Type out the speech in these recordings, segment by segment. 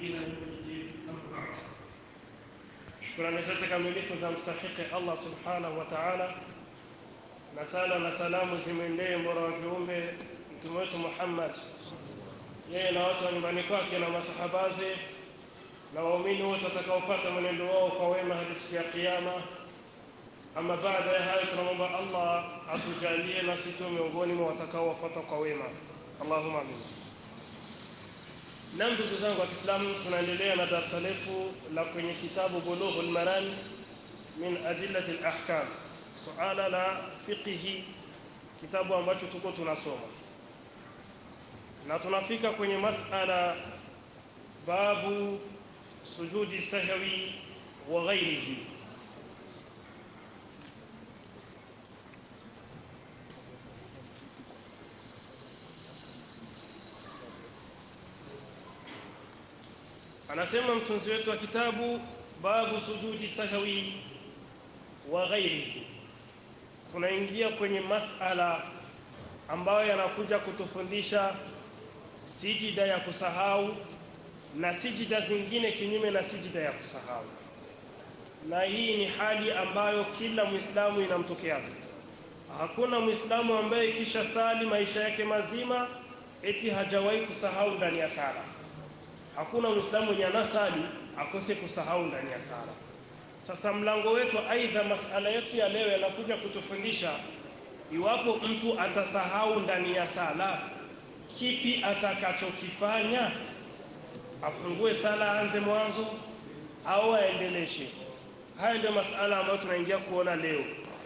إلى يوم الدين أما بعد shukrani zote kamilifu za mstahiki Allah subhanahu wa ta'ala, na sala na salamu zimwendee mbora wa viumbe mtume wetu Muhammad, yeye na watu wa nyumbani kwake na masahabaze na waumini wote watakaofuata mwenendo wao kwa wema hadi siku ya Kiyama. Ama baada ya hayo, tunamwomba Allah atujalie nasi tu miongoni mwa watakaowafuata kwa wema, Allahumma amin. Na ndugu zangu wa Kiislamu, tunaendelea na darasa letu la kwenye kitabu Bulughul Maram min adillati al-ahkam, suala la fiqhi, kitabu ambacho tuko tunasoma na tunafika kwenye masala babu sujudi sahwi wa ghairihi. anasema mtunzi wetu wa kitabu babu sujudi sahwi wa ghairihi tunaingia kwenye masala ambayo yanakuja kutufundisha sijida ya kusahau na sijida zingine kinyume na sijida ya kusahau na hii ni hali ambayo kila mwislamu inamtokea hakuna mwislamu ambaye kisha sali maisha yake mazima eti hajawahi kusahau ndani ya sala hakuna mwislamu mwenye anasali akose kusahau ndani ya sala sasa mlango wetu aidha masala yetu ya leo yanakuja kutufundisha iwapo mtu atasahau ndani ya sala kipi atakachokifanya afungue sala aanze mwanzo au aendeleshe haya ndio masala ambayo tunaingia kuona leo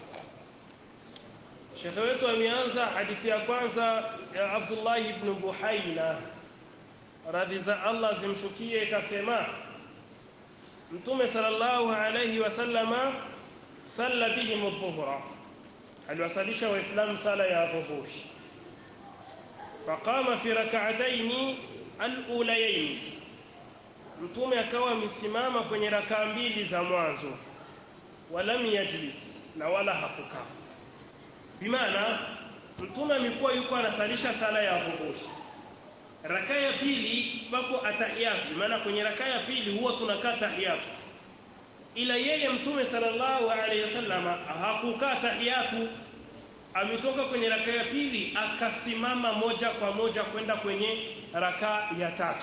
shekhe wetu ameanza hadithi ya kwanza ya abdullahi ibn buhaina radhi za Allah zimshukie ikasema Mtume sallallahu alayhi wasallama salla bihim dhuhra aliwasalisha waislamu sala ya dhuhuri faqama fi rak'atayn al-ulayayn Mtume akawa amesimama kwenye rakaa mbili za mwanzo walam yajlis na wala hakukaa bimaana Mtume amekuwa yuko anasalisha sala ya dhuhuri raka ya pili pako atahiyatu maana kwenye raka ya pili huwa tunakaa tahiyatu ila yeye mtume sallallahu alaihi wasallam hakukaa tahiyatu ametoka kwenye raka ya pili akasimama moja kwa moja kwenda kwenye raka ya tatu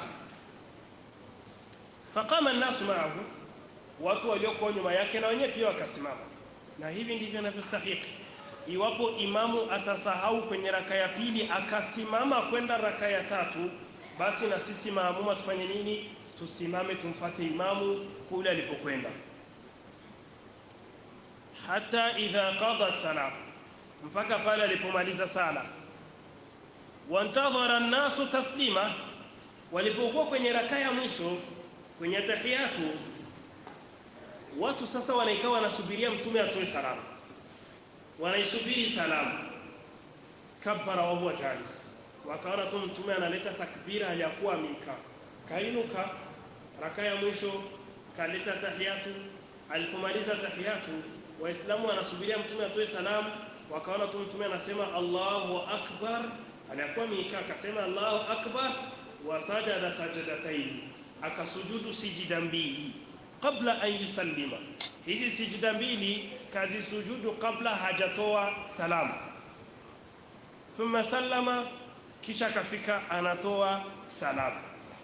faqama an-nas ma'ahu watu waliokuwa nyuma yake na wenyewe pia wakasimama na hivi ndivyo inavyostahili iwapo imamu atasahau kwenye raka ya pili akasimama kwenda raka ya tatu basi na sisi maamuma tufanye nini tusimame tumfate imamu kule alipokwenda hata idha qada salam mpaka pale alipomaliza sala wantadhara an-nasu taslima walipokuwa kwenye raka ya mwisho kwenye tahiyatu watu sasa wanaikawa wanasubiria mtume atoe salamu wanaisubiri salamu kabbara wa huwa jalis wakaona tu mtume analeta takbira aliyakuwa amekaa kainuka raka ya mwisho kaleta tahiyatu alipomaliza tahiyatu waislamu wanasubiria mtume atoe salamu wakaona tu mtume anasema Allahu akbar aliyakuwa amekaa akasema Allahu akbar wa sajada sajadataini akasujudu sijida mbili kabla an yusallima hizi sijida mbili kazi sujudu kabla hajatoa salamu thumma sallama kisha kafika anatoa salamu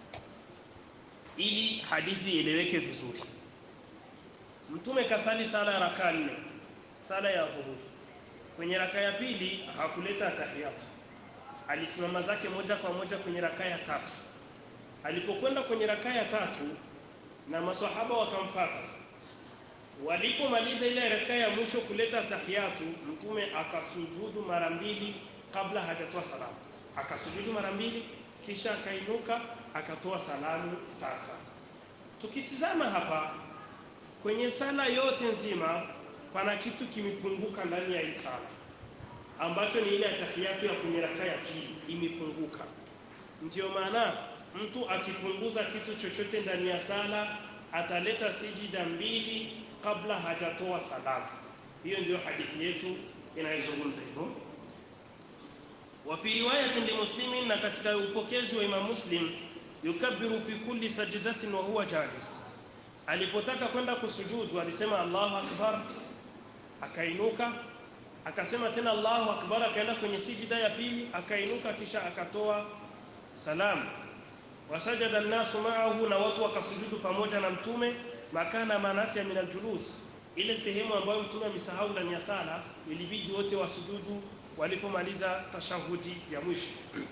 ili hadithi ieleweke vizuri mtume kasali sala ya raka nne sala ya dhuhuri kwenye raka ya pili hakuleta tahiyatu alisimama zake moja kwa moja kwenye raka ya tatu alipokwenda kwenye raka ya tatu na maswahaba wakamfuata walipomaliza ile raka ya mwisho kuleta tahiyatu mtume akasujudu mara mbili kabla hajatoa salamu akasujudu mara mbili kisha akainuka akatoa salamu sasa tukitizama hapa kwenye sala yote nzima pana kitu kimepunguka ndani ya hii sala ambacho ni ile tahiyatu ya kwenye raka ya pili imepunguka ndio maana mtu akipunguza kitu chochote ndani ya sala ataleta sijida mbili kabla hajatoa salamu hiyo ndio hadithi yetu inayozungumza hivyo wa fi riwayatin limuslimin na katika upokezi wa Imam Muslim yukabbiru fi kulli sajdatin wa huwa jalis alipotaka kwenda kusujudu alisema Allahu akbar akainuka akasema tena Allahu akbar akaenda kwenye sijida ya pili akainuka kisha akatoa salamu wasajada an-nasu ma'ahu na watu wakasujudu pamoja na mtume makana manasi min al-julus ile sehemu ambayo mtume amesahau ndani ya sala ilibidi wote wasujudu walipomaliza tashahudi ya mwisho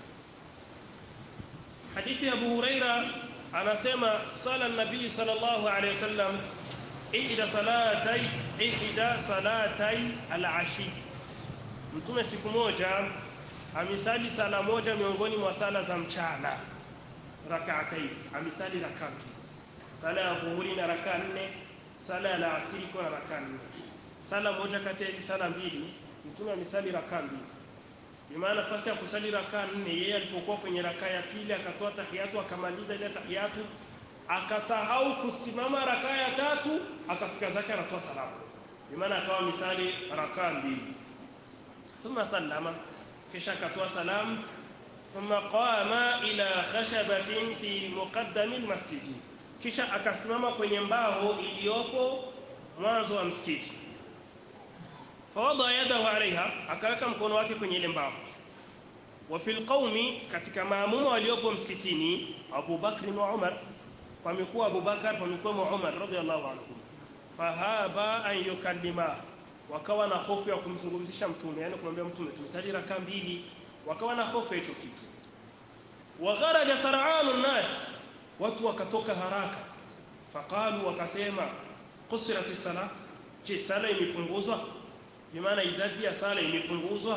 hadithi ya Abu Huraira anasema sala nabii sallallahu alayhi wasallam ihda salatai ihda salatai al-ashi mtume siku moja amisali sala moja miongoni mwa sala za mchana rak'atayn amisali rak'a sala ya dhuhuri na rak'a nne sala ya asiri kwa rak'a nne sala moja kati ya hizi sala mbili mtume amisali rak'a mbili bimaana nafasi ya kusali rakaa nne yeye alipokuwa kwenye rakaa ya pili akatoa tahiyatu akamaliza ile tahiyatu akasahau kusimama rakaa ya tatu akafika zake anatoa salamu bimaana akawa misali rakaa mbili thumma sallama kisha akatoa salamu thumma qama ila khashabatin fi muqaddami almasjid kisha akasimama kwenye mbao iliyopo mwanzo wa msikiti fawada yadahu alaiha akaweka mkono wake kwenye ile mbao wa fil qaumi katika maamuma waliopo msikitini Abu Bakr na Umar pamekuwa Abu Bakar pamekuwa Umar radhiallahu anhu fahaba an yukallima wakawa na hofu ya kumzungumzisha mtume yani kumwambia mtume tumsali raka mbili wakawa na hofu hicho kitu wa kharaja sar'anu nas watu wakatoka haraka faqalu wakasema qusirat sala je sala imepunguzwa bimaana idadi ya sala imepunguzwa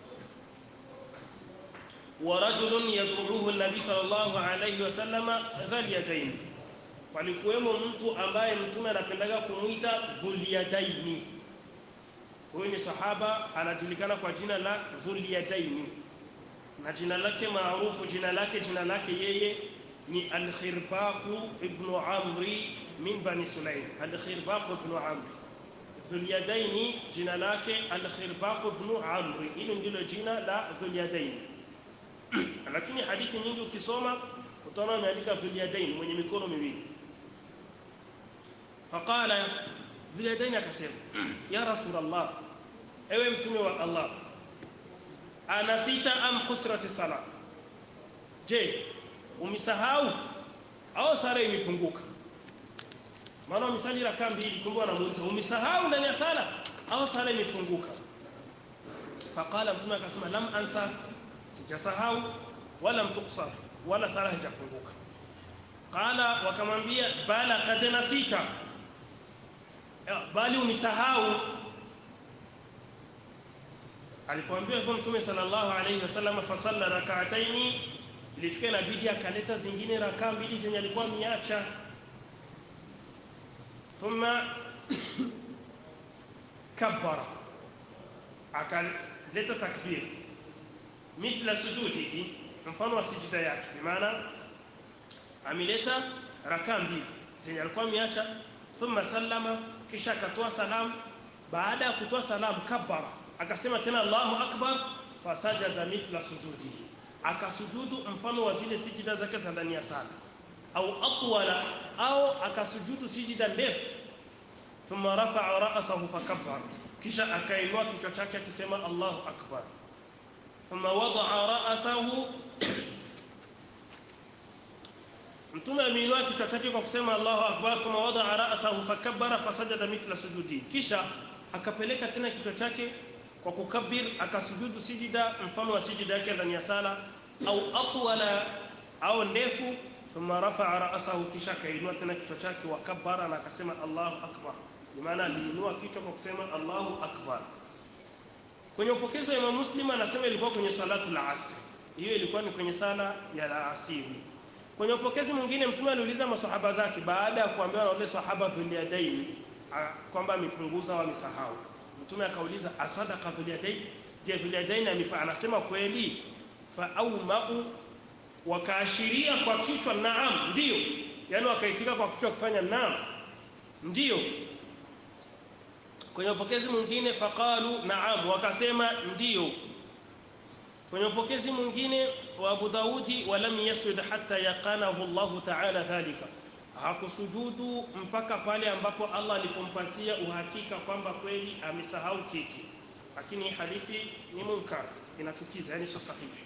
wa rajulun yad'uhu an-nabi sallallahu alayhi wasallam dhal yadayn walikuwemo mtu ambaye mtume anapendaga kumuita dhul yadaini huyu ni sahaba anajulikana kwa jina la dhul yadaini na jina lake maarufu jina lake jina lake yeye ni al-khirbaq ibn amri min bani sulaim al-khirbaq ibn amri Dhulyadaini jina lake Al-Khirbaq ibn Amr. Hilo ndilo jina la Dhulyadaini. Lakini hadithi nyingi ukisoma utaona ameandika Dhulyadaini mwenye mikono miwili. Faqala Dhulyadaini akasema ya Rasulullah ewe mtume wa Allah anasita am kusrati sala je umesahau au sala imepunguka maana umesali rakaa mbili kumbe anamuuliza umesahau ndani ya sala au sala imefunguka faqala mtume akasema lam ansa sijasahau wala mtuksar wala sala haijafunguka qala wakamwambia bala kad nasita bali umesahau alipoambiwa hivyo mtume sallallahu alayhi wasallam fasalla rak'ataini ilifika inabidi akaleta zingine rakaa mbili zenye alikuwa miacha ثم كبر akaleta takbir mithla sujudihi mfano wa sijida yake bimaana ameleta rakaa mbili zenye alikuwa ameacha thumma sallama kisha akatoa salamu baada ya kutoa salamu kabbara akasema tena Allahu akbar fasajada mithla sujudihi akasujudu mfano wa zile sijida zake za ndani ya sala au atwala au akasujudu sijida ndefu thumma rafa'a ra'sahu fakabbara kisha akainua kichwa chake akisema Allahu akbar thumma wada'a ra'sahu mtume ameinua kichwa chake kwa kusema Allahu akbar thumma wada'a ra'sahu fakabbara fasajada mithla sujudi kisha akapeleka tena kichwa chake kwa kukabir akasujudu sijida mfano wa sijida yake ndani ya sala au atwala au ndefu thumma rafa'a ra'sahu kisha akainua tena kichwa chake wa kabbara na akasema Allahu akbar maana aliinua kichwa kwa kusema Allahu akbar kwenye upokezi wa Imam Muslim anasema ilikuwa kwenye salatu la asr hiyo ilikuwa ni kwenye sala ya la asiri kwenye upokezi mwingine mtume aliuliza masahaba zake baada ya kuambiwa na wale sahaba dhuliadaini kwamba amepunguza au amesahau mtume akauliza asadaka dhuliadaini je dhuliadaini anasema kweli fa au ma'u wakaashiria kwa kichwa naam ndio yani wakaitika kwa kichwa kufanya naam ndio kwenye upokezi mwingine faqalu naam wakasema ndio kwenye upokezi mwingine وأبو داود ولم يسجد حتى يقانه الله تعالى ذلك hakusujudu mpaka pale ambapo Allah alipompatia uhakika kwamba kweli amesahau kitu lakini hadithi ni munkar inachukiza yani sio sahihi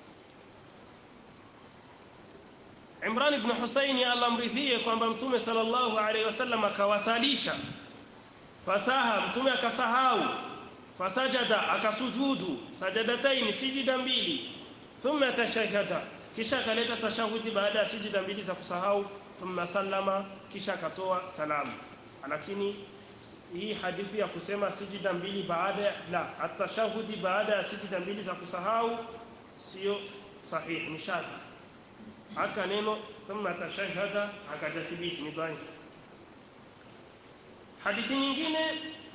Imran ibn Husayn alamridhie kwamba Mtume sallallahu alaihi wasallam akawasalisha fasaha Mtume akasahau fasajada akasujudu sajadataini sijida mbili thumma tashahada kisha akaleta tashahudi baada ya sijida mbili za kusahau thumma sallama kisha akatoa salamu lakini hii hadithi ya kusema sijida mbili baada la atashahudi baada ya sijida mbili za kusahau sio sahihi ni shadha haka neno thumma tashahada akajathibiti ni dhaifu hadithi nyingine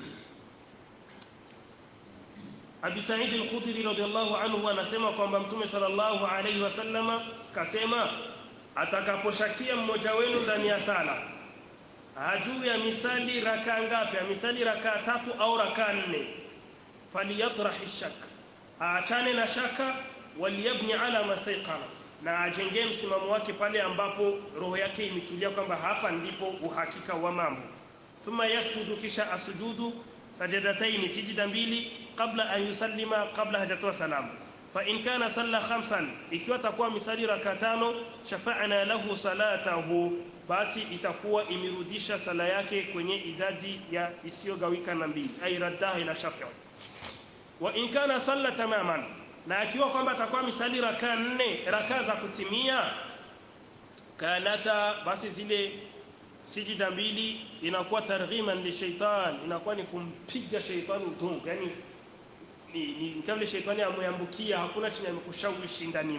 Abi Sa'id al-Khudri radhiyallahu anhu anasema kwamba Mtume sallallahu alayhi wasallama kasema atakaposhakia mmoja wenu ndani ya sala hajui ya misali raka ngapi misali raka tatu au raka nne falyatrah shak aachane na shaka waliyabni ala mastaqana na ajengee msimamo wake pale ambapo roho yake imetulia kwamba hapa ndipo uhakika wa mambo thumma yasjudu kisha asujudu sajadataini sijida mbili kabla an yusallima kabla hajatoa salamu fa in kana salla khamsan ikiwa takuwa misali raka tano shafa'na lahu salatahu basi itakuwa imerudisha sala yake kwenye idadi ya isiyogawika na mbili ay raddaha ila shafi'a wa in kana salla tamaman na akiwa kwamba atakuwa misali raka nne raka za kutimia kanata basi zile sijida mbili inakuwa targhiman li shaitan inakuwa ni kumpiga shaitani udongo yani ni, ni kama vile shaitani ameambukia hakuna chenye amekushawishi ndani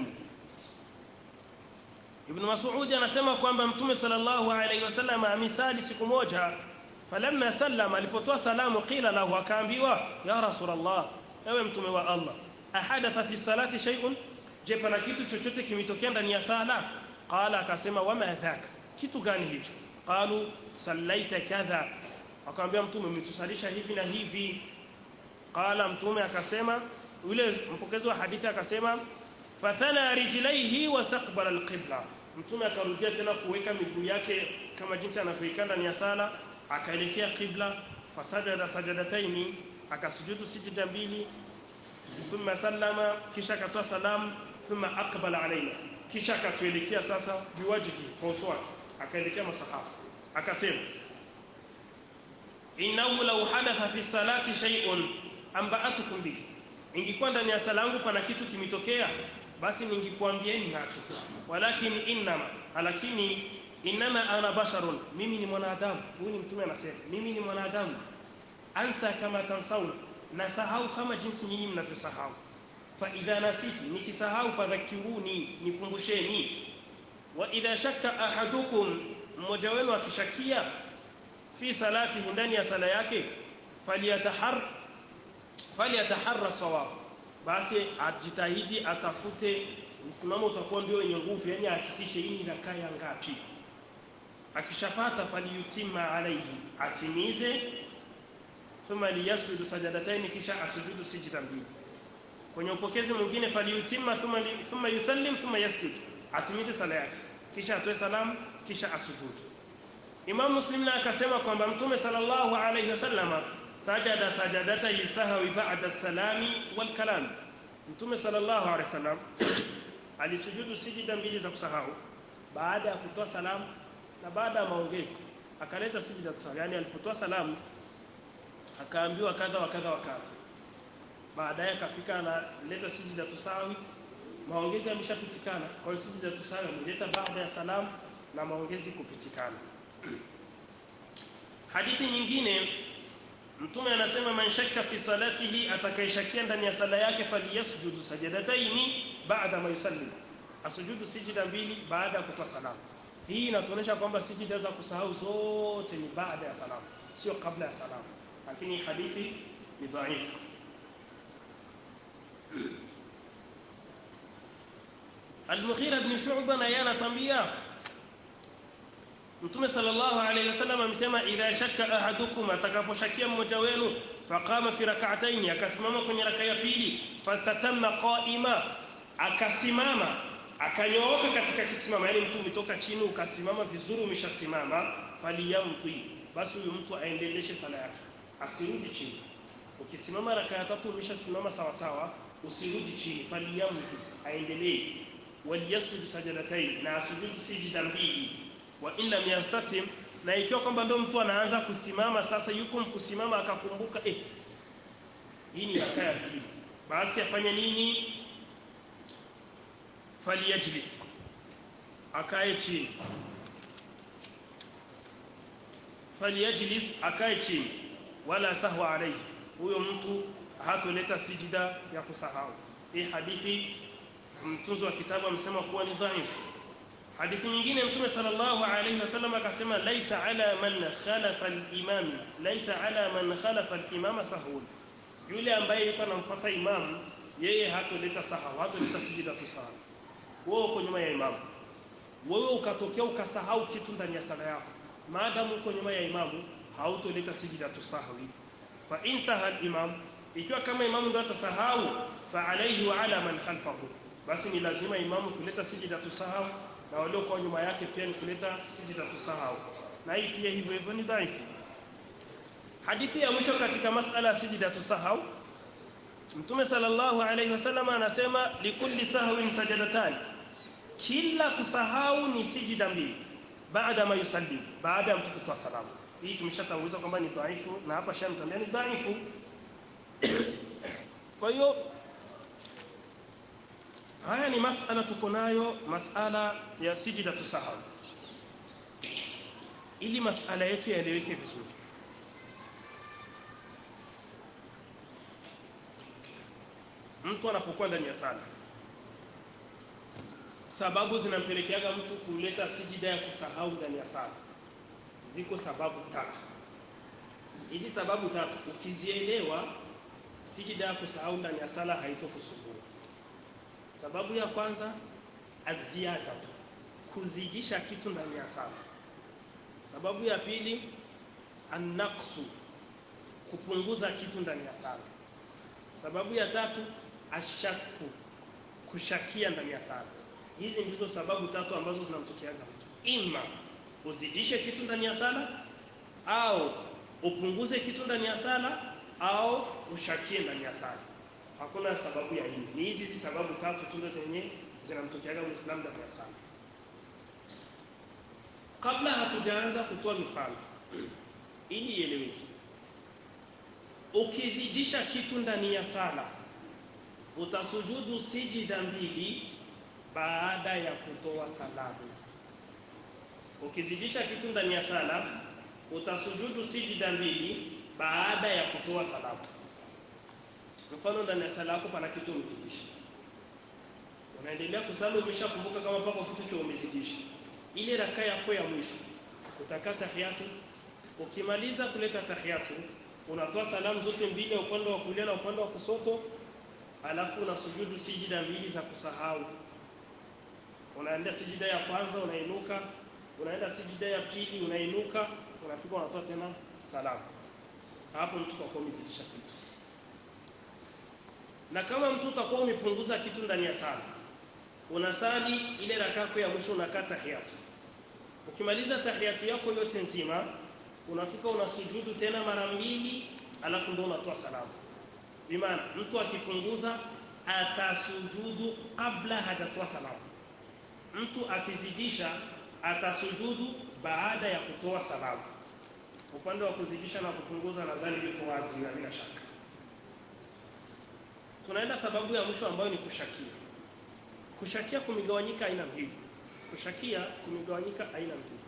Ibn Mas'ud anasema kwamba Mtume sallallahu alaihi wasallam amisali siku moja falamma sallama alipotoa salamu qila lahu akaambiwa ya rasulullah ewe mtume wa Allah ahadatha fi salati shay'un je pana kitu chochote kimetokea ndani ya sala qala akasema wama dhaka kitu gani hicho qalu sallaita kadha akamwambia mtume umetusalisha hivi na hivi qala mtume akasema yule mpokezi wa hadithi akasema fathana rijlaihi wastaqbala alqibla mtume akarudia tena kuweka miguu yake kama jinsi anavyoikaa ndani ya sala akaelekea qibla fasajada sajadataini akasujudu sijida mbili thumma sallama kisha akatoa salamu thumma aqbala alaina kisha akatuelekea sasa biwajihi kwa uso wake akaelekea masahaba akasema innahu law hadatha fi salati shay'un amba'atukum bihi ingekuwa ndani ya sala yangu pana kitu kimetokea basi ningekuambieni nacho walakin innama lakini innama ana basharun mimi ni mwanadamu huyu ni mtume anasema mimi ni mwanadamu ansa kama tansauna nasahau kama jinsi nyinyi mnavyosahau fa idha nasiti nikisahau fadhakiruni nikumbusheni wa idha shakka ahadukum mmoja wenu akishakia fi salatihi ndani ya sala yake falyatahar falyataharra sawab basi ajitahidi atafute msimamo utakuwa ndio wenye nguvu yani ahakikishe hii inakaa ya ngapi akishapata faliyutima alaihi atimize thumma liyasjudu sajadataini kisha asujudu sijda mbili kwenye upokezi mwingine faliyutima thumma, li, thumma yusallim thumma yasjud atimize sala yake kisha atoe salamu kisha asujudu Imam Muslim na akasema kwamba Mtume sallallahu alayhi wasallama sajada sajadata yusahwi ba'da salami wal kalam Mtume sallallahu alayhi wasallam alisujudu sijida mbili za kusahau baada ya kutoa salamu na baada ya maongezi akaleta sijida kusahau yani alipotoa salamu akaambiwa kadha wa kadha wa kadha baadaye akafika analeta sijida tusawi maongezi yameshapitikana kwa hiyo sijida tusawi ameleta baada ya salamu na maongezi kupitikana hadithi nyingine mtume anasema man shakka fi salatihi atakayeshakia ndani ya sala yake faliyasjudu sajadataini baada ma yusallim asujudu sijida mbili baada ya kutoa salamu hii inatuonyesha kwamba sijida za kusahau zote ni baada ya salamu sio kabla ya salamu lakini hadithi ni dhaifu Al-Mughira ibn Shu'ba na yeye anatambia Mtume sallallahu alayhi wasallam amesema idha shakka ahadukum atakaposhakia mmoja wenu faqama fi rak'atayn akasimama kwenye raka ya pili fastatamma qa'ima akasimama akanyooka katika kisimama yani mtu umetoka chini ukasimama vizuri umeshasimama faliyamdhi basi huyu mtu aendeleshe sala yake asirudi chini ukisimama raka ya tatu umeshasimama sawa sawa usirudi chini faliyamdhi aendelee waliyasjud sajadatain na asujudi sijida mbili wa in lam yastatim na ikiwa kwamba ndio mtu anaanza kusimama sasa yuko mkusimama akakumbuka eh hii ni raka ya pili basi afanye nini faliyajlis akae chini faliyajlis akae chini wala sahwa alayhi huyo mtu hatoleta sijida ya kusahau hii hadithi mtunzi wa kitabu amesema kuwa ni dhaifu hadithi nyingine mtume sallallahu alayhi wasallam akasema laisa ala man khalafa al-imam laisa ala man khalafa al-imama sahun yule ambaye yuko anamfuata imamu yeye hatoleta sahau hatoleta sijida tusahau wewe uko nyuma ya imamu wewe ukatokea ukasahau kitu ndani ya sala yako maadamu uko nyuma ya imamu hautoleta sijida tusahwi fa in sahal imam ikiwa kama imamu ndio atasahau fa alayhi wa ala man khalfahu basi ni lazima imamu kuleta sijida tusahau na walio kwa nyuma yake pia ni kuleta sijida tusahau na hii pia hivyo hivyo ni dhaifu hadithi ya mwisho katika masala ya sijida tusahau Mtume sallallahu alayhi wasallam anasema likulli sahwin sajadatan kila kusahau ni sijida mbili baada ma yusallim baada ya mtu kutoa salamu hii tumeshatanguliza kwamba ni dhaifu na hapa shamtambia ni dhaifu kwa hiyo haya ni masala tuko nayo masala ya sijida tusahau ili masala yetu yaeleweke vizuri mtu anapokuwa ndani ya sala sababu zinampelekeaga mtu kuleta sijida ya kusahau ndani ya sala ziko sababu tatu hizi sababu tatu ukizielewa sijida ya kusahau ndani ya sala haitokusumbua sababu ya kwanza aziada kuzidisha kitu ndani ya sala sababu ya pili annaqsu kupunguza kitu ndani ya sala sababu ya tatu ashaku kushakia ndani ya sala hizi ndizo sababu tatu ambazo zinamtokeaga mtu ima uzidishe kitu ndani ya sala au upunguze kitu ndani ya sala au ushakie ndani ya sala hakuna sababu ya hii ni hizi hizi sababu tatu tu ndo zenye zinamtokeaga muislamu ndani ya sala kabla hatujaanza kutoa mifano ili ieleweke ukizidisha kitu ndani ya sala utasujudu sijida mbili baada ya kutoa salamu ukizidisha kitu ndani ya sala utasujudu sijida mbili baada ya kutoa salamu mfano ndani ya sala yako pana kitu umezidisha unaendelea kusali umeshakumbuka kama pako kitu cha umezidisha ile raka yako ya mwisho utakaa tahiyatu ukimaliza kuleta tahiyatu unatoa salamu zote mbili upande wa kulia na upande wa kusoto alafu unasujudu sijida mbili za kusahau unaenda sijida ya kwanza unainuka unaenda sijida ya pili unainuka unafika unatoa tena salamu hapo mtu utakuwa umezidisha kitu na kama mtu utakuwa umepunguza kitu ndani ya sala unasali ile rakako ya mwisho unakaa tahiyatu ukimaliza tahiyatu yako yote nzima unafika unasujudu tena mara mbili alafu ndio unatoa salamu bimaana mtu akipunguza atasujudu kabla hajatoa salamu mtu akizidisha atasujudu baada ya kutoa salamu upande wa kuzidisha na kupunguza nadhani liko wazi na bila shaka tunaenda sababu ya mwisho ambayo ni kushakia kushakia kumegawanyika aina mbili kushakia kumegawanyika aina mbili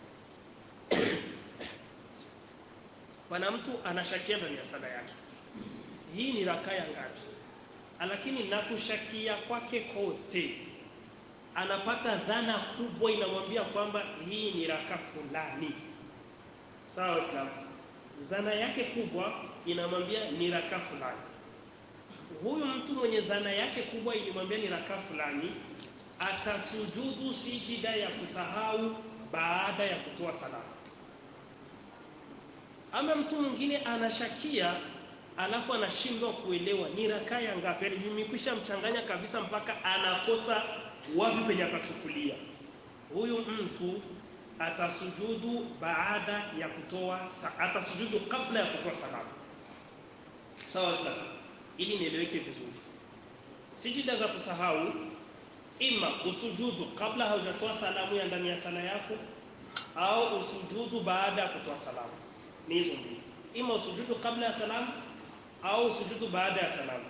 pana mtu anashakia ndani ya sala yake hii ni raka ya ngapi lakini na kushakia kwake kote anapata dhana kubwa inamwambia kwamba hii ni raka fulani sawa sawa dhana yake kubwa inamwambia ni raka fulani huyu mtu mwenye dhana yake kubwa ilimwambia ni raka fulani atasujudu sijida ya kusahau baada ya kutoa salamu ama mtu mwingine anashakia alafu anashindwa kuelewa ni rakaa ya ngapi yani vimekwisha mchanganya kabisa mpaka anakosa wapi penye atachukulia huyu mtu atasujudu baada ya kutoa atasujudu kabla ya kutoa salamu sawa sawa ili nieleweke vizuri sijida za kusahau ima usujudu kabla haujatoa salamu ya ndani ya sala yako au usujudu baada ya kutoa salamu ni hizo mbili ima usujudu kabla ya salamu au usujudu baada ya salamu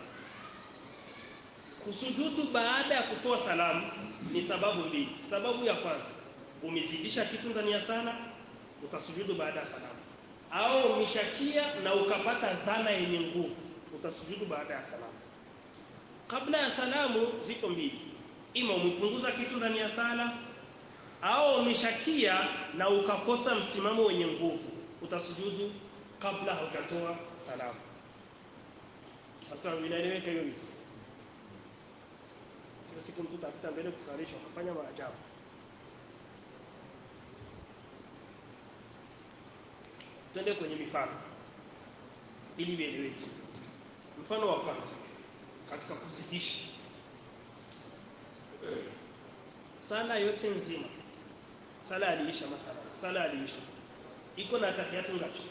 kusujudu baada ya kutoa salamu ni sababu mbili sababu ya kwanza umezidisha kitu ndani ya sala utasujudu baada ya salamu au umeshakia na ukapata zana yenye nguvu utasujudu baada ya salamu kabla ya salamu ziko mbili ima umepunguza kitu ndani ya sala au umeshakia na ukakosa msimamo wenye nguvu utasujudu kabla haujatoa salamu sasa inaeleweka hiyo vitu sio siku mtu tapita mbele kusalisha ukafanya maajabu twende kwenye mifano ili vieleweke mfano wa kwanza katika kuzidisha sala yote nzima sala aliisha mathalan sala aliisha iko na tahiyatu ngapi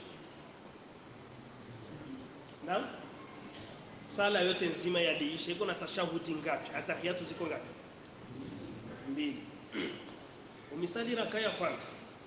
naam sala yote nzima yaliisha iko na tashahudi ngapi atahiyatu ziko ngapi mbili umesali raka ya kwanza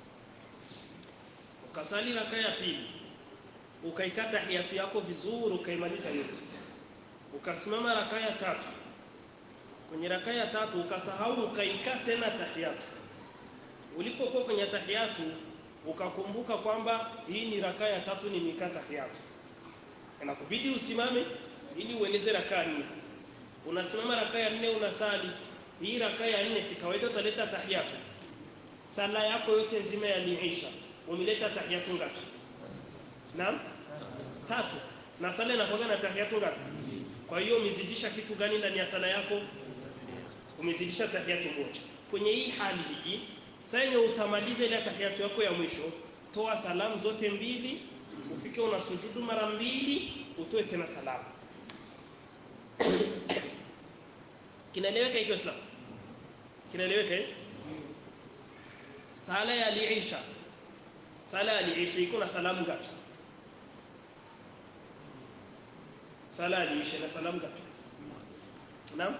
ukasali raka ya pili ukaikata tahiyatu yako vizuri ukaimaliza yote ukasimama raka ya tatu kwenye raka ya tatu ukasahau ukaikaa tena tahiyatu ulipokuwa kwenye tahiyatu ukakumbuka kwamba hii ni raka ya tatu nimekaa tahiyatu inakubidi usimame ili ueleze raka nne unasimama raka ya nne unasali hii raka ya nne si kawaida utaleta tahiyatu sala yako yote nzima yaliisha umeleta tahiyatu ngapi naam tatu na sala inakuwa na tahiyatu ngapi kwa hiyo umezidisha kitu gani ndani ya sala yako umezidisha tahiyatu moja kwenye hii hali hii sasa utamaliza ile tahiyatu yako ya mwisho toa salamu zote mbili ufike unasujudu mara mbili utoe tena salamu kinaeleweka hiyo islam kinaeleweka eh sala ya liisha sala ya liisha iko na salamu ngapi sala ya liisha na salamu ngapi naam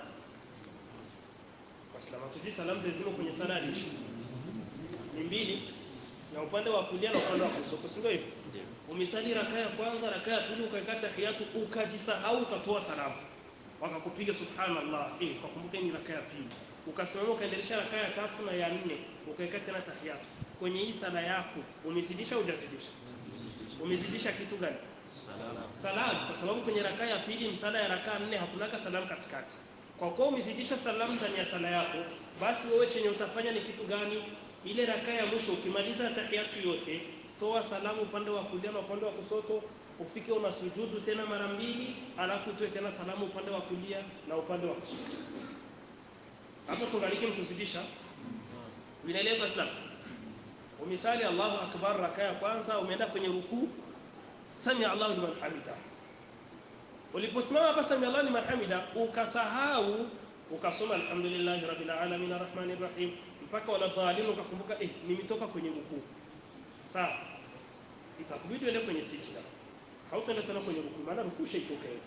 wasalama tuji salamu zimo kwenye sala ya liisha ni mbili na upande wa kulia na upande wa kushoto sio hivyo umesali raka ya kwanza raka ya pili ukaikata tahiyatu ukajisahau ukatoa salamu wakakupiga subhanallah eh ukakumbuka ni raka ya pili ukasimama ukaendelesha raka ya tatu na ya nne ukaikata tena tahiyatu kwenye hii sala yako umezidisha au hujazidisha umezidisha kitu gani salamu kwa sababu kwenye raka ya pili msala ya raka nne hakunaka salamu katikati kwa kuwa umezidisha salamu ndani ya sala yako basi wewe chenye utafanya ni kitu gani ile raka ya mwisho ukimaliza tahiyatu yote toa salamu upande wa kulia na upande wa kushoto ufike una sujudu tena mara mbili alafu utoe tena salamu upande wa kulia na upande wa kushoto hapo tungaliki mkuzidisha vinaeleweka islam umisali Allahu akbar raka ya kwanza umeenda kwenye rukuu sami Allahu liman hamida uliposimama hapa sami Allahu liman hamida ukasahau ukasoma alhamdulillahi rabbil alamin arrahmanir rahim mpaka wala dhalin ukakumbuka eh nimetoka kwenye rukuu sawa itakubidi uende kwenye sijda hautaenda tena kwenye rukuu maana rukuu shaitoka hiyo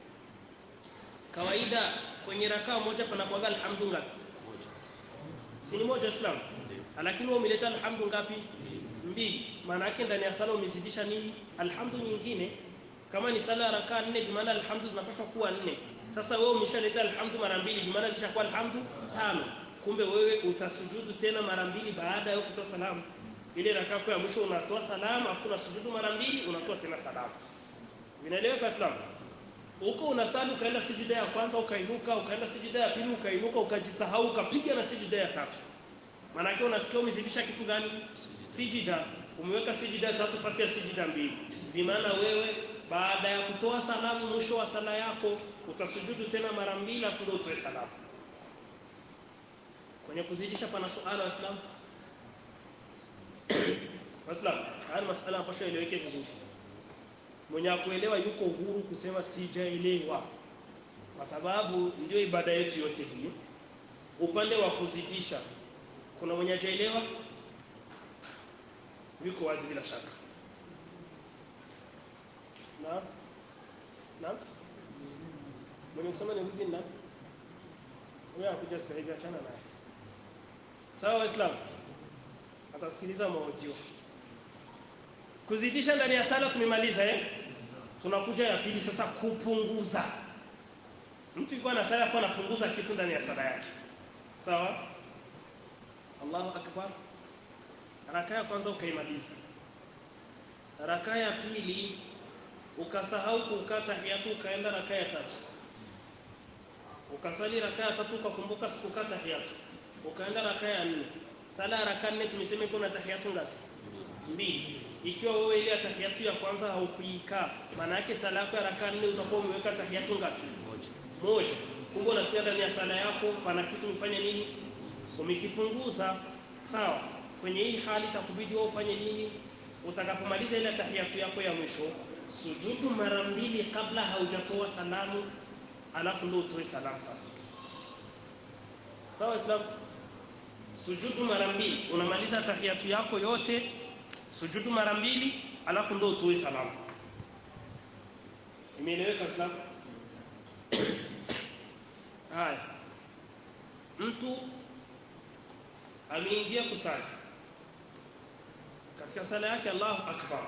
kawaida kwenye rakaa moja panakuwaga alhamdu ngapi si ni moja islam lakini wewe umeleta alhamdu ngapi mbili maana yake ndani ya sala umezidisha nini alhamdu nyingine kama ni sala rakaa nne bi maana alhamdu zinapaswa kuwa nne sasa wewe umeshaleta alhamdu mara mbili bi maana zishakuwa alhamdu tano kumbe wewe utasujudu tena mara mbili baada ya kutoa salamu ile rakaa ya mwisho unatoa salamu afu unasujudu mara mbili unatoa tena salamu vinaeleweka islam huko unasali ukaenda sijida ya kwanza ukainuka ukaenda sijida ya pili ukainuka ukajisahau ukapiga na sijida ya tatu maana yake unasikia umezidisha kitu gani sijida umeweka sijida ya tatu fasi ya sijida mbili bimaana wewe baada ya kutoa salamu mwisho wa sala yako utasujudu tena mara mbili afu ndio utoe salamu kwenye kuzidisha pana suala waislamu waislamu haya masala ambayo eleweke vizuri mwenye akuelewa yuko huru kusema sijaelewa kwa sababu ndio ibada yetu yote hii upande wa kuzidisha kuna mwenye hajaelewa yuko wazi bila shaka na na mwenye kusema nirudi na wewe akuja sasa hivi achana naye sawa waislamu atasikiliza maojio kuzidisha ndani ya sala tumemaliza eh tunakuja ya pili sasa kupunguza mtu yuko na sala kwa anapunguza kitu ndani ya sala yake sawa Allahu akbar raka ya kwanza ukaimaliza raka ya pili ukasahau kukata hiyatu ukaenda raka ya tatu ukasali raka ya tatu ukakumbuka sikukata hiyatu ukaenda raka ya nne sala ya raka nne tumesema iko na tahiyatu ngapi mbili ikiwa wewe ile tahiyatu ya kwanza haukuikaa maana yake sala yako ya raka nne utakuwa umeweka tahiyatu ngapi moja kumbe unasikia ndani ya sala yako pana kitu umefanya nini umekipunguza sawa kwenye hii hali itakubidi wewe ufanye nini utakapomaliza ile tahiyatu yako ya mwisho sujudu mara mbili kabla haujatoa salamu alafu ndio utoe salamu sasa sawa islam sujudu mara mbili unamaliza tahiyatu yako yote sujudu mara mbili alafu ndio utoe salamu imeeleweka islam haya mtu ameingia kusali katika sala yake Allahu akbar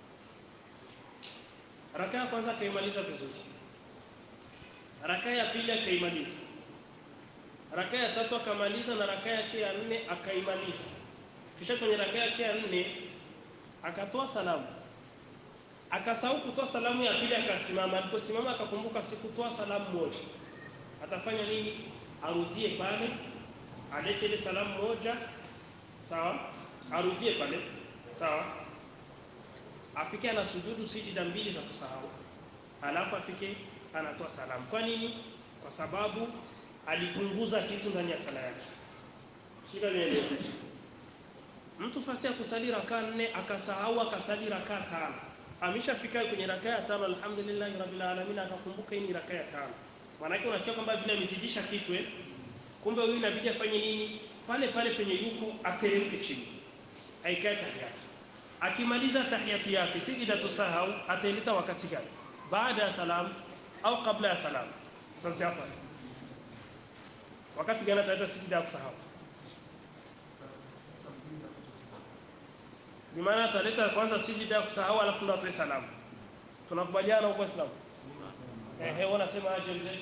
raka ya kwanza akaimaliza vizuri raka ya pili akaimaliza raka ya tatu akamaliza na raka yake ya nne akaimaliza kisha kwenye raka yake ya nne akatoa salamu akasahau kutoa salamu ya pili akasimama aliposimama akakumbuka sikutoa salamu moja atafanya nini arudie pale alete ile salamu moja sawa arudie pale sawa afike ana sujudu sijida mbili za kusahau alafu afike anatoa salamu kwa nini kwa sababu alipunguza kitu ndani ya sala yake shida ni mtu fasi ya kusali raka nne akasahau akasali raka tano ameshafika kwenye raka ya tano alhamdulillah rabbil alamin akakumbuka hii ni raka ya tano maanake unasikia kwamba vile amezidisha kitu eh kumbe huyu inabidi afanye nini pale pale penye yuko ateremke chini aikae tahiyatu akimaliza tahiyatu yake sijida tusahau ataileta wakati gani baada ya salam au kabla ya salam sasa hapa wakati gani ataleta sijida ya kusahau ni maana ataleta kwanza sijida ya kusahau alafu ndo atoe salamu tunakubaliana huko Islam eh eh wanasema aje mzee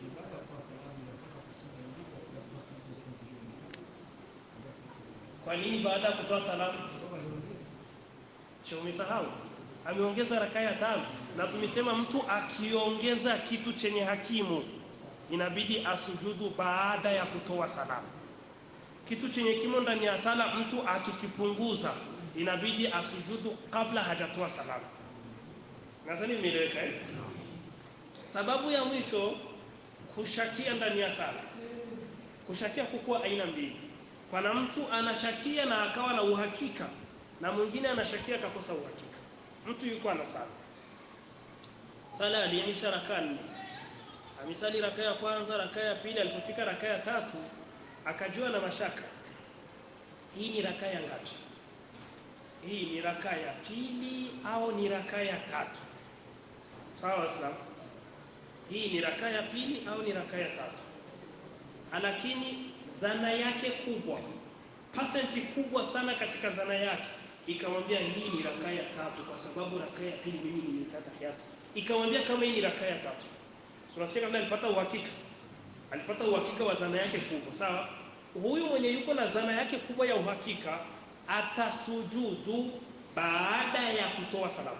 kwa nini baada ya kutoa salamu sio umesahau ameongeza raka ya tano na tumesema mtu akiongeza kitu chenye hakimu inabidi asujudu baada ya kutoa salamu kitu chenye kimo ndani ya sala mtu akikipunguza inabidi asujudu kabla hajatoa salamu nadhani imeeleweka eh? sababu ya mwisho kushakia ndani ya sala kushakia kukuwa aina mbili pana mtu anashakia na akawa na uhakika na mwingine anashakia akakosa uhakika mtu yuko anasali sala aliisha raka nne amesali raka ya kwanza raka ya pili alipofika raka ya tatu akajua na mashaka hii ni raka ya ngapi hii ni raka ya pili au ni raka ya tatu sawa waislamu hii ni raka ya pili au ni raka ya tatu lakini zana yake kubwa pasenti kubwa sana katika zana yake ikamwambia hii ni raka ya tatu kwa sababu raka ya pili mimi nimeikata kiatu ikamwambia kama hii ni raka ya tatu tunasikia kabla alipata uhakika alipata uhakika wa zana yake kubwa sawa huyu mwenye yuko na zana yake kubwa ya uhakika atasujudu baada ya kutoa salamu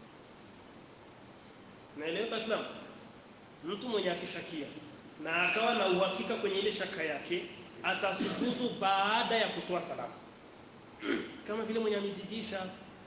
naeleweka islam mtu mwenye akishakia na akawa na uhakika kwenye ile shaka yake atasujudu baada ya kutoa salamu kama vile mwenye amezidisha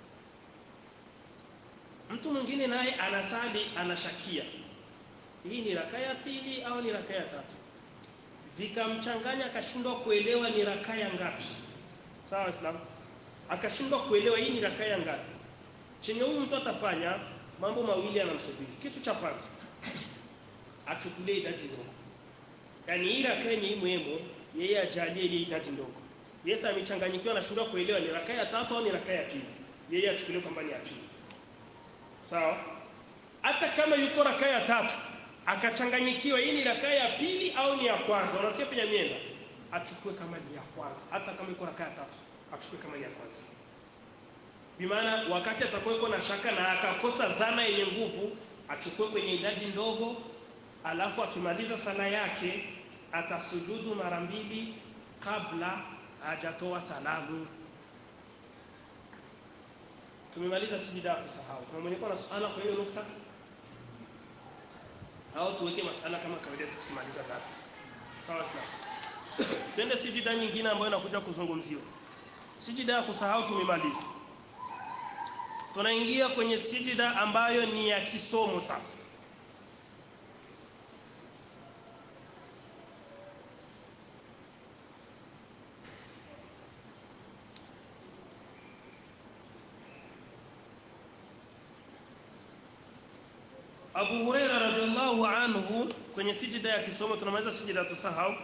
mtu mwingine naye anasali anashakia hii ni raka ya pili au ni raka ya tatu vikamchanganya akashindwa kuelewa ni raka ya ngapi sawa islam akashindwa kuelewa hii ni raka ya ngapi chenye huyu mtu atafanya mambo mawili yanamsubiri kitu cha kwanza achukulie idadi ndogo yaani ili akae ni mwemo yeye ajalie ile idadi ndogo Yesu amechanganyikiwa na shura kuelewa ni rakaa ya tatu au ni rakaa ya pili yeye achukulie kwamba ni ya pili sawa hata kama yuko rakaa ya tatu akachanganyikiwa hii ni rakaa ya pili au ni ya kwanza unasikia penye mienda achukue kama ni ya kwanza hata kama iko rakaa ya tatu achukue kama ni ya kwanza bimaana wakati atakuwa na shaka na akakosa dhana yenye nguvu achukue kwenye idadi ndogo alafu akimaliza sala yake atasujudu mara mbili kabla hajatoa salamu tumemaliza sijida ya kusahau kuna mwenye kuwa na suala kwa hiyo nukta au tuweke masala kama kawaida tukimaliza darasa sawa sawa twende sijida nyingine ambayo inakuja kuzungumziwa sijida ya kusahau tumemaliza tunaingia kwenye sijida ambayo ni ya kisomo sasa Abu Huraira radhiallahu anhu kwenye sijida ya kisomo tunamaliza sijida tusahau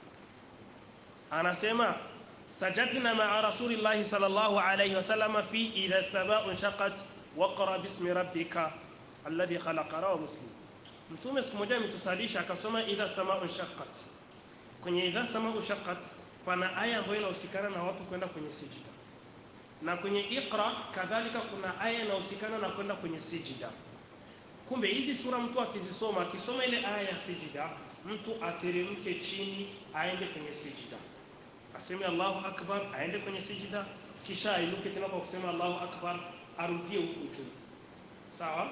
anasema sajadna ma'a rasulillahi sallallahu alayhi wasallam fi idha sama'u shaqat waqra bismi rabbika alladhi khalaqa rawa muslim mtume siku moja ametusalisha akasoma idha sama'u shaqqat kwenye idha sama'u shaqqat pana aya ambayo inahusikana na watu kwenda kwenye sijida na kwenye iqra kadhalika kuna aya inahusikana na kwenda kwenye sijida kumbe hizi sura mtu akizisoma akisoma ile aya ya sijida mtu ateremke chini aende kwenye sijida aseme Allahu akbar aende kwenye sijida kisha ainuke tena kwa kusema Allahu akbar arudie huku juu sawa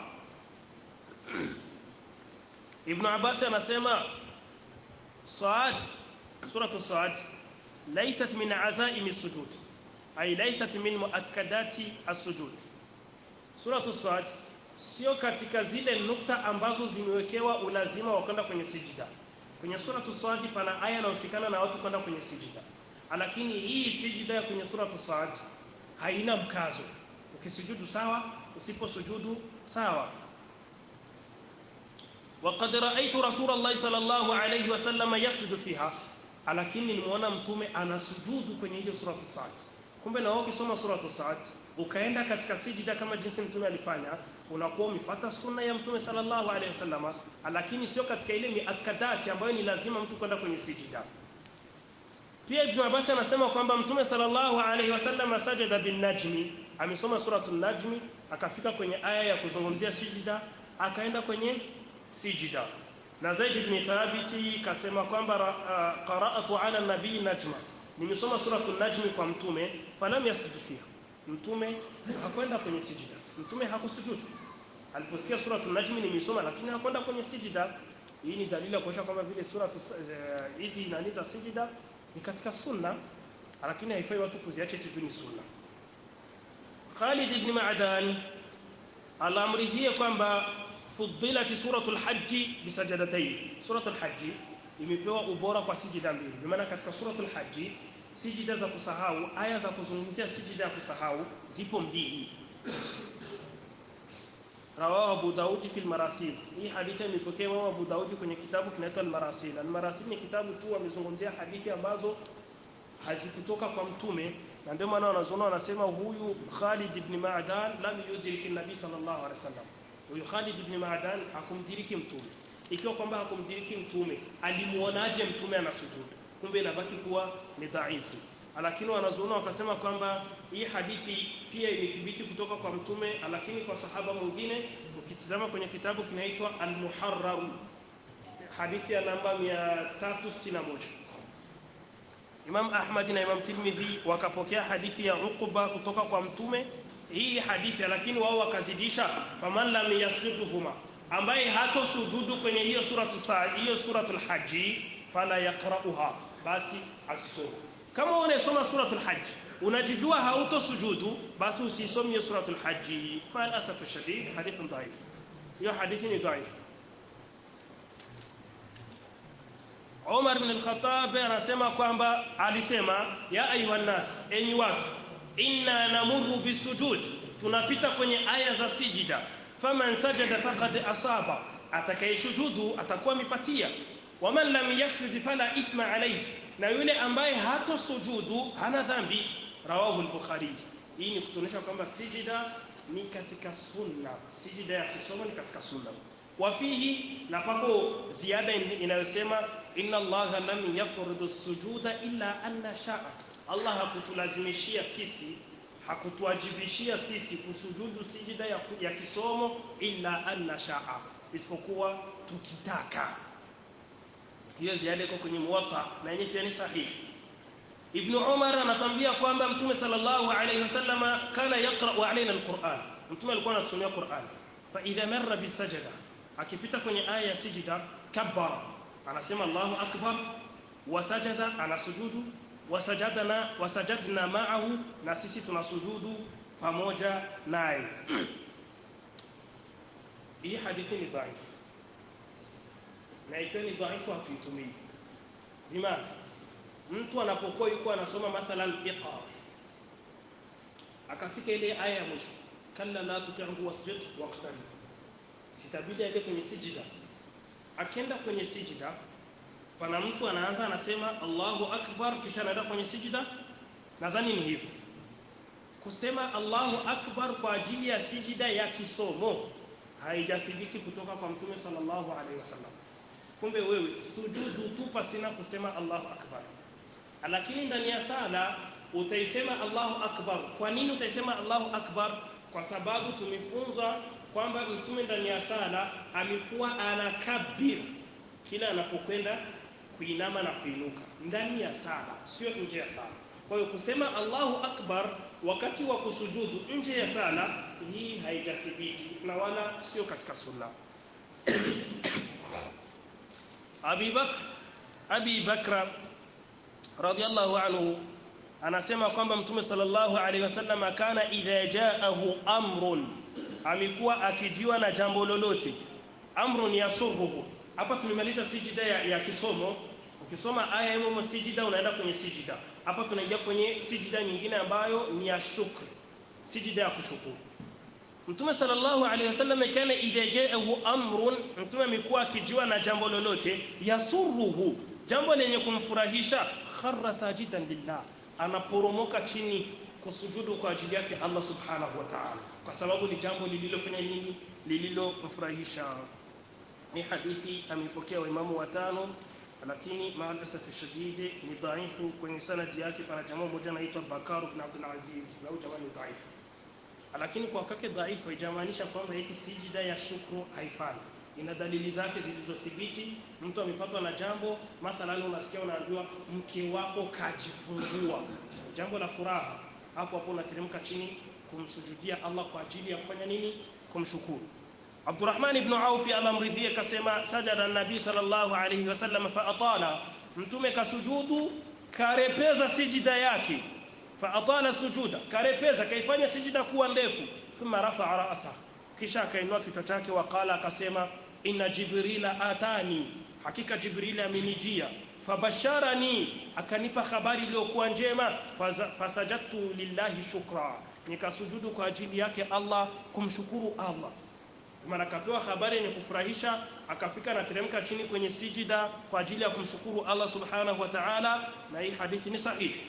Ibn Abbas anasema Saad suratu Saad laysat min azaimi sujud ay laysat min muakkadati as-sujud suratu Saad sio katika zile nukta ambazo zimewekewa ulazima wa kwenda kwenye sijida kwenye suratu Saad pana aya inayohusikana na watu kwenda kwenye sijida lakini hii sijida ya kwenye suratu Saad haina mkazo ukisujudu sawa usiposujudu sawa وقد رأيت رسول الله صلى الله عليه وسلم يسجد فيها lakini nimeona mtume anasujudu kwenye hiyo suratu Saad kumbe na wewe ukisoma suratu Saad ukaenda katika sijida kama jinsi mtume alifanya unakuwa umefuata sunna ya mtume sallallahu alaihi wasallam lakini sio katika ile miakadati ambayo ni lazima mtu kwenda kwenye sijida pia Ibn Abbas anasema kwamba mtume sallallahu alaihi wasallam sajada bin najmi amesoma suratul najmi akafika kwenye aya ya kuzungumzia sijida akaenda kwenye sijida na Zaid ibn Thabit kasema kwamba uh, qara'atu ala nabii najma nimesoma suratul najmi kwa mtume falam yasjudu fiha mtume hakwenda kwenye sijida mtume hakusujudu aliposikia suratul najmi nimesoma lakini hakwenda kwenye sijida hii ni dalili ya kuonyesha kwamba vile sura hizi uh, nani za sijida ni katika sunna lakini haifai watu kuziacha eti ni sunna Khalid ibn Ma'dan alamridhia kwamba fuddilat suratul hajj bisajadatayn suratul hajj imepewa ubora kwa sijida mbili kwa maana katika suratul hajj sijida za kusahau aya za kuzungumzia sijida ya kusahau zipo mbili rawahu Abu Daud fi al-Marasil hii hadithi imepokewa Abu Daud kwenye kitabu kinaitwa al-Marasil al-Marasil ni kitabu tu amezungumzia hadithi ambazo hazikutoka kwa mtume na ndio maana wanazoona wanasema huyu Khalid ibn Ma'dan lam yudriki nabii sallallahu alaihi wasallam huyu Khalid ibn Ma'dan hakumdiriki mtume ikiwa kwamba hakumdiriki mtume alimuonaje mtume anasujudu kumbe inabaki kuwa ni dhaifu lakini wanazuona wakasema kwamba hii hadithi pia imethibiti kutoka kwa mtume lakini kwa sahaba mwingine ukitizama kwenye kitabu kinaitwa al-Muharrar hadithi ya namba 361 Imam Ahmad na Imam Tirmidhi wakapokea hadithi ya Uqba kutoka kwa mtume hii hadithi lakini wao wakazidisha faman lam yasjuduhuma ambaye hato sujudu kwenye hiyo suratu saa hiyo suratul haji fala yaqra'uha basi asisome kama unasoma suratul hajj unajijua hauto sujudu basi usisome hiyo suratul hajj fal asafu shadid hadithun dhaif hiyo hadithi ni dhaif Umar ibn al-Khattab anasema kwamba alisema ya ayuha nas enyi watu inna namurru bisujud tunapita kwenye aya za sijida faman sajada faqad asaba atakayeshujudu atakuwa amepatia waman lam yasjud fala ithma alayhi na yule ambaye hatosujudu hana dhambi rawahu al-bukhari hii ni kutuonyesha kwamba sijida ni katika sunna sijida ya kisomo ni katika sunna wafihi na pako ziada inayosema inna allaha lam yafridu sujuda illa anna shaa allah hakutulazimishia sisi hakutuwajibishia sisi kusujudu sijida ya, ya kisomo illa anna shaa isipokuwa tukitaka hiyo ziada iko kwenye muwatta na yenyewe pia ni sahihi ibn umar anatambia kwamba mtume sallallahu alayhi wasallam kana yaqra'u alaina alquran mtume alikuwa anatusomea quran fa idha marra bisajada akipita kwenye aya ya sijida kabbara anasema allahu akbar wasajada anasujudu wasajadna wasajadna ma'ahu na sisi tunasujudu pamoja naye hii hadithi ni dhaifu na ikiwa ni dhaifu hatuitumii bimaana mtu anapokuwa yuko anasoma mathalan iqa akafika ile aya ya mwisho kalla la tuti'hu wasjud waqtarib sitabidi aende kwenye sijida akienda kwenye sijida pana mtu anaanza anasema Allahu akbar kisha anaenda kwenye sijida nadhani ni hivyo kusema Allahu akbar kwa ajili ya sijida ya kisomo haijathibiti kutoka kwa mtume sallallahu alaihi wasallam kumbe wewe sujudu tu pasina kusema Allahu akbar lakini ndani ya sala utaisema Allahu akbar kwa nini utaisema Allahu akbar kwa sababu tumefunzwa kwamba mtume ndani ya sala alikuwa anakabir kila anapokwenda kuinama na kuinuka ndani ya sala sio nje ya sala kwa hiyo kusema Allahu akbar wakati wa kusujudu nje ya sala hii haijathibiti na wala sio katika sunna Abi Bakr Abi Bakra radhiallahu anhu anasema kwamba mtume sallallahu alaihi wasallam kana idha jaahu amrun amekuwa akijiwa na jambo lolote amrun yasurruhu hapa tumemaliza sijida ya, ya kisomo ukisoma aya hiyo sijida unaenda kwenye sijida hapa tunaingia kwenye sijida nyingine ambayo ni ya shukr sijida ya kushukuru Mtume sallallahu alaihi wasallam kana idha jaahu amrun mtume amekuwa akijiwa na jambo lolote yasurruhu jambo lenye kumfurahisha kharra sajidan lillah anaporomoka chini kusujudu kwa ajili yake Allah subhanahu wa ta'ala kwa sababu ni jambo lililofanya nini lililomfurahisha ni hadithi amepokea waimamu watano lakini maalasaf shadidi ni dhaifu kwenye sanadi yake pana jamaa mmoja anaitwa Bakar ibn Abdul Aziz na jamaa ni dhaifu lakini kwa kake dhaifu haijamaanisha kwamba eti sijida ya shukru haifai ina dalili zake zilizothibiti mtu amepatwa na jambo mathalan unasikia unaambiwa mke wako kajifungua jambo la furaha hapo hapo unateremka chini kumsujudia Allah kwa ajili ya kufanya nini kumshukuru Abdurrahman ibn Auf alamridhia kasema sajada an-nabi sallallahu alayhi wasallam fa atala mtume kasujudu karepeza sijida yake fa atala sujuda karepeza kaifanya sijida kuwa ndefu thumma rafa'a ra'sa kisha akainua kichwa chake waqala akasema inna jibrila atani hakika jibril amenijia fabasharani akanipa habari iliyokuwa njema fasajadtu lillahi shukra nikasujudu kwa ajili yake Allah kumshukuru Allah maana akapewa habari yenye kufurahisha akafika na teremka chini kwenye sijida kwa ajili ya kumshukuru Allah subhanahu wa ta'ala na hii hadithi ni sahihi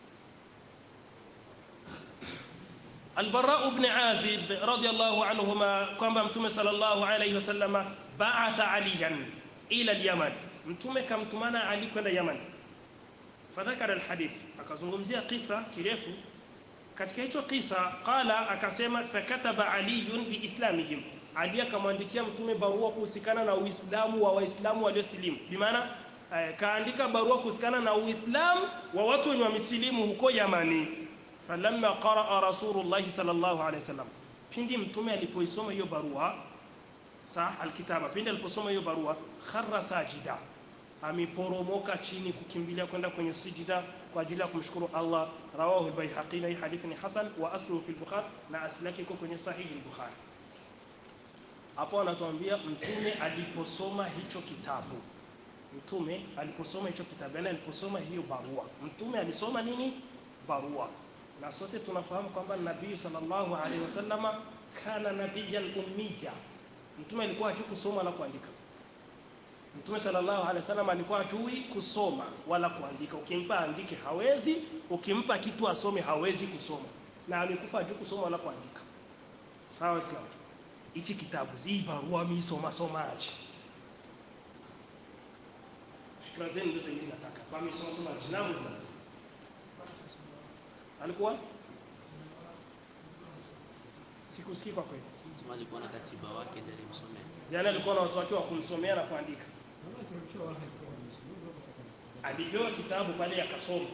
البراء بن عازب رضي الله عنهما kwamba mtume sallallahu alayhi wasallama ba'atha aliyan ila al-yaman mtume kamtumana ali kwenda yaman fadhakara alhadith akazungumzia kisa kirefu katika hicho kisa qala akasema fakataba aliyun biislamihim ali akamwandikia mtume barua kuhusikana na uislamu wa waislamu waliosilimu bimaana kaandika barua kuhusikana na uislamu wa watu wenye wamesilimu huko yamani falamma qaraa rasulullah sallallahu alaihi wasallam pindi mtume alipoisoma hiyo barua sa alkitaba pindi aliposoma hiyo barua kharra sajida ameporomoka chini kukimbilia kwenda kwenye sijida kwa ajili ya kumshukuru Allah rawahu al-Baihaqi na hii hadithi ni hasan wa asluhu fi al-Bukhari na asli yake iko kwenye sahihi al-Bukhari hapo anatuambia mtume aliposoma hicho kitabu mtume aliposoma hicho kitabu yani aliposoma hiyo barua mtume alisoma nini barua na sote tunafahamu kwamba nabii sallallahu alaihi wasallama kana nabiyan ummiya mtume alikuwa hajui kusoma wala kuandika mtume sallallahu alaihi wasallam alikuwa hajui kusoma wala kuandika ukimpa andike hawezi ukimpa kitu asome hawezi kusoma na amekufa hajui kusoma wala kuandika sawa islam hichi kitabu hii barua mimi soma somaji fikra zenu ndio zingine nataka kwa mimi soma somaji na muislam alikuwa sikusikii kwa kweli Sema alikuwa na katiba wake ndiye alimsomea. yani alikuwa na watu wake wa kumsomea na kuandika alipewa kitabu pale akasoma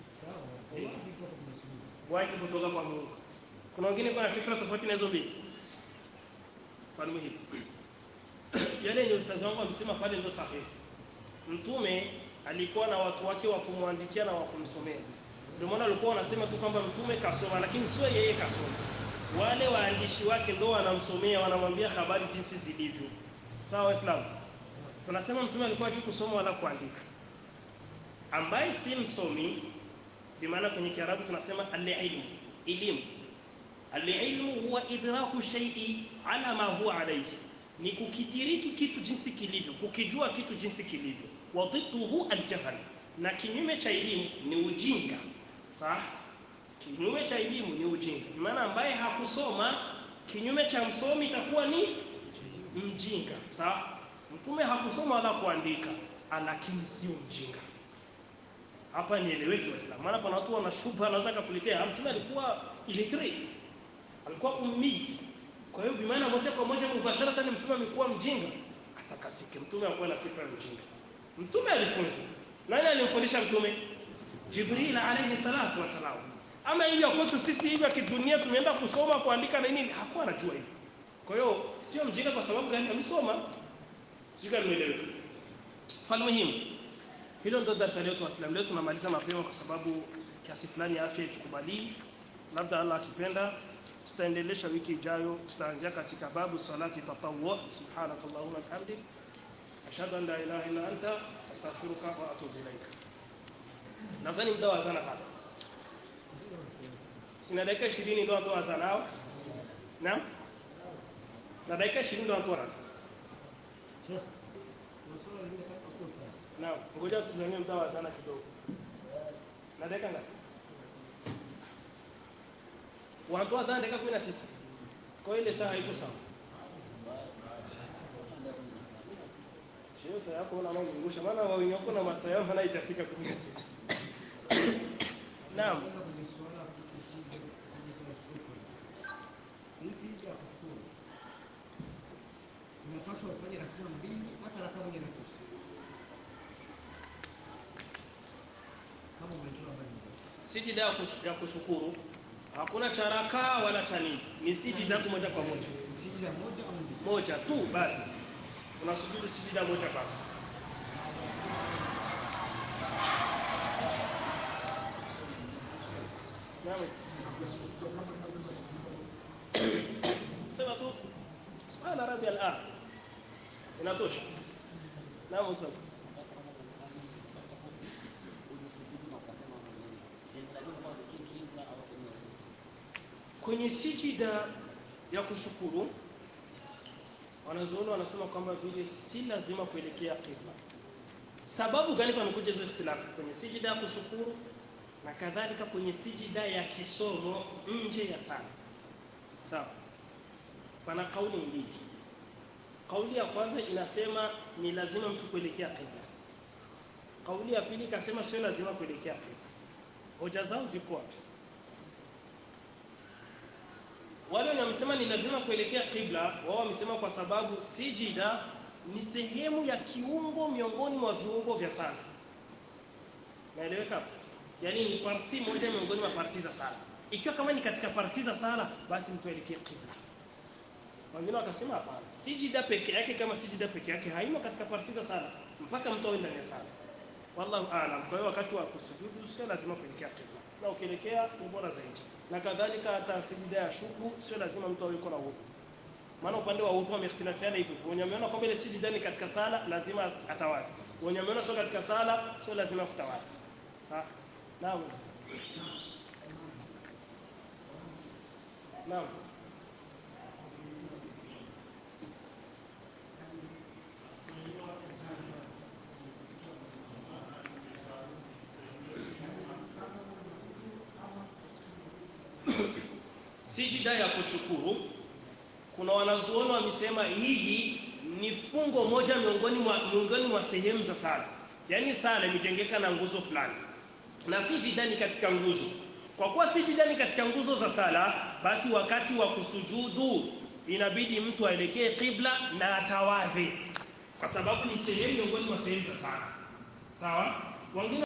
wahi kutoka kwa Mungu kuna wengine kwa fikra tofauti na hizo mbili mfano muhimu yale yenye ustazi wangu amesema pale ndio sahihi mtume alikuwa na watu wake wa kumwandikia na wa kumsomea ndio maana alikuwa wanasema tu kwamba mtume kasoma lakini sio yeye kasoma wale waandishi wake ndio wanamsomea wanamwambia habari jinsi zilivyo sawa waislamu tunasema mtume alikuwa hajui kusoma wala kuandika ambaye si msomi bimaana kwenye kiarabu tunasema alilmu elimu alilmu huwa idraku shay'i ala ma huwa alayhi ni kukidiriki kitu jinsi kilivyo kukijua kitu jinsi kilivyo wa dhidduhu aljahl na kinyume cha elimu ni ujinga sawa kinyume cha elimu ni ujinga maana ambaye hakusoma kinyume cha msomi itakuwa ni mjinga sawa mtume hakusoma wala kuandika lakini sio mjinga hapa nieleweke waislamu maana pana watu wana shubha anaweza kukuletea mtume alikuwa illiterate alikuwa ummi kwa hiyo bimaana moja kwa moja mubasharatan mtume amekuwa mjinga atakasike mtume akuwa na sifa ya mjinga mtume alifunza nani alimfundisha mtume jibril alayhi salatu wasalam ama hivyo kwetu sisi hivyo kidunia tumeenda kusoma kuandika na nini hakuwa anajua hivyo kwa hiyo sio mjinga kwa sababu gani amesoma sijui nimeeleweka falmuhimu hilo ndo darasa letu waislamu leo tunamaliza mapema kwa sababu kiasi fulani ya afya itukubali labda allah akipenda tutaendelesha wiki ijayo tutaanzia katika babu salati tatawwu subhanakallahumma bihamdik ashhadu an la ilaha illa anta astaghfiruka wa atubu ilaika nadhani muda wa sana hapa sina dakika 20 ndio watu wa nao naam na dakika 20 ndio watu wana naam ngoja tusimamie muda wa sana kidogo na dakika ngapi wanatoa sana dakika 19 kwa ile saa haiko sawa Sio saa yako una mazungusha maana wao wenyewe na masaa yao hana itafika 19 Naam unapaswa ufanye rakaa mbili hata rakaa moja na nusu kama umetoa mbali sijida ya kush- ya kushukuru hakuna cha rakaa wala cha nini ni sijida tu moja kwa moja sijida moja au mbili moja tu basi unasujudu sijida moja basi Naam. sema tu subhana rabbi al inatosha naam ustaz kwenye sijida ya kushukuru wanazuoni wanasema kwamba vile si lazima kuelekea qibla sababu gani pamekuja hizo ikhtilafu kwenye sijida ya kushukuru na kadhalika kwenye sijida ya kisomo nje ya sala sawa pana kauli mbili kauli ya kwanza inasema ni lazima mtu kuelekea qibla kauli ya pili ikasema sio lazima kuelekea qibla hoja zao ziko wapi wale wenye wamesema ni lazima kuelekea qibla wao wamesema kwa sababu sijida ni sehemu ya kiungo miongoni mwa viungo vya sala naeleweka hapo yaani ni parti moja miongoni mwa parti za sala ikiwa kama ni katika parti za sala basi mtu aelekee qibla wengine wakasema hapana sijida peke yake kama sijida peke yake haimo katika parti za sala mpaka mtu awe ndani ya sala wallahu aalam kwa hiyo wakati wa kusujudu sio lazima kuelekea qibla na ukielekea ni bora zaidi na kadhalika hata sijida ya shuku sio lazima mtu awe yuko na udhu maana upande wa udhu wamehtilafiana hivyo wenye wameona kwamba ile sijida ni katika sala lazima atawali wenye wameona sio katika sala sio lazima kutawali sawa naam naam sijida ya kushukuru kuna wanazuoni wamesema hili ni fungo moja miongoni mwa miongoni mwa sehemu za sala yaani sala imejengeka na nguzo fulani na sijida ni katika nguzo kwa kuwa sijida ni katika nguzo za sala basi wakati wa kusujudu inabidi mtu aelekee qibla na atawadhe kwa sababu ni sehemu miongoni mwa sehemu za sala sawa wengine